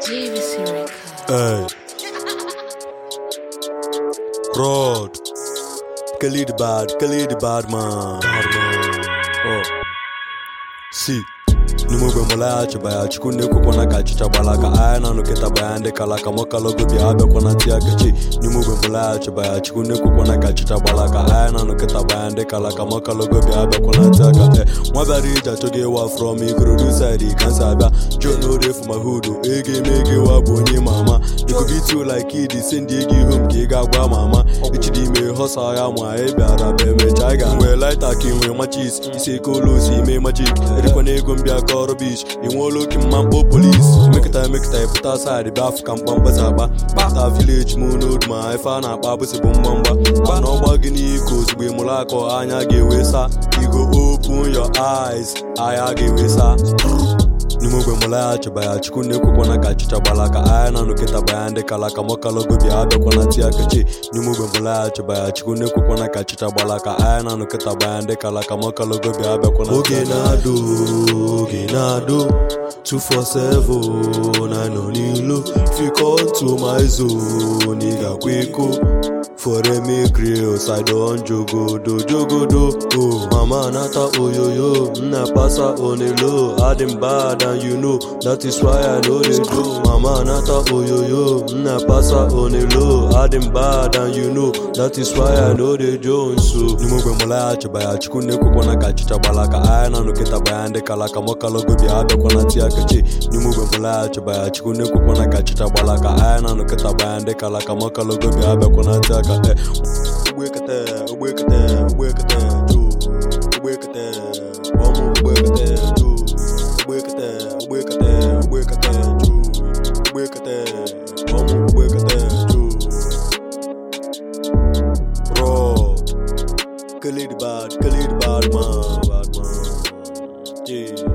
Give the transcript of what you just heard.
JVC Records. Hey. Rod. Khalid bad, Khalid bad man. Bad man. Oh. See. n'ime ogbe mụlaghachi baya chukwu na-ekwekwana ka achịcha gbala ka anya na nụkịta baya ndị kala ka mọkalogo bịa abịakwana tia kechi n'ime ogbe mụlaghachi baya chukwu na-ekwekwana ka achịcha gbala ka anya na nụkịta baya ndị kala ka mọkalogo bịa abịakwana tia ka e nwa bịara ije achọghị ịwa from ikorodu side ka nsi abịa john orefu ma hudu ego eme ego ịwa bụ onye ma ama ikubitu like id si ndị ego ihu m ka ị ga-agwa ma ama echidi ime họsa ya ma ị bịara bụ emecha ị ga-nwee laita ka ị nwee machis isi eke olu osi ime majik erikwana ego m bịa ka ọrụ bish ị nweela oke mma mkpọ polis emekịta emekịta ịpụta saịdị bịa afụ ka mkpamkpasa akpa kpata vileji m n'odu ma ife a na-akpa abụsị bụ mgbamgba gba na ọgba gị n'iko ozugbo ị mụrụ akọ anya ga-ewe sa igo open your eyes anya ga-ewe sa n'ime ogbe mụlaghachi baya chukwu na-ekwekwana ka achịcha gbala ka anya na nụkịta baya ndị kala ka mọkalogo bịa abịakwana tia kechi n'ime ogbe mụlaghachi baya chukwu na-ekwekwana ka achịcha gbala ka anya na nụkịta baya ndị kala ka mọkalogo bịa abịakwana oge na-adụ oge na-adụ 247 na nọ n'ilu fikọntu ma zone ị ga-akwa iko foreme grills i don jogodo jogodo oh mama nata oyoyo nna pasa onelo adim bad and you know that is why i no dey do mama nata oyoyo nna pasa onelo adim bad and you know that is why i no dey jones so n'ime ogbe mụlaghachi baya chukwu na-ekwekwana ka achịcha gbala ka anya na nụkịta baya ndị kala ka mọkalogo bịa abịakwana tia kechi n'ime ogbe mụlaghachi baya chukwu na-ekwekwana ka achịcha gbala ka anya na nụkịta baya ndị kala ka mọkalogo bịa abịakwana tia ka e ugbekete ugbekete ugbekete ju ugbekete ọmụ ugbekete ju ugbekete ugbekete ugbekete ju ugbekete ọmụ ugbekete ju Rod Khalid bad Khalid bad man bad man yeah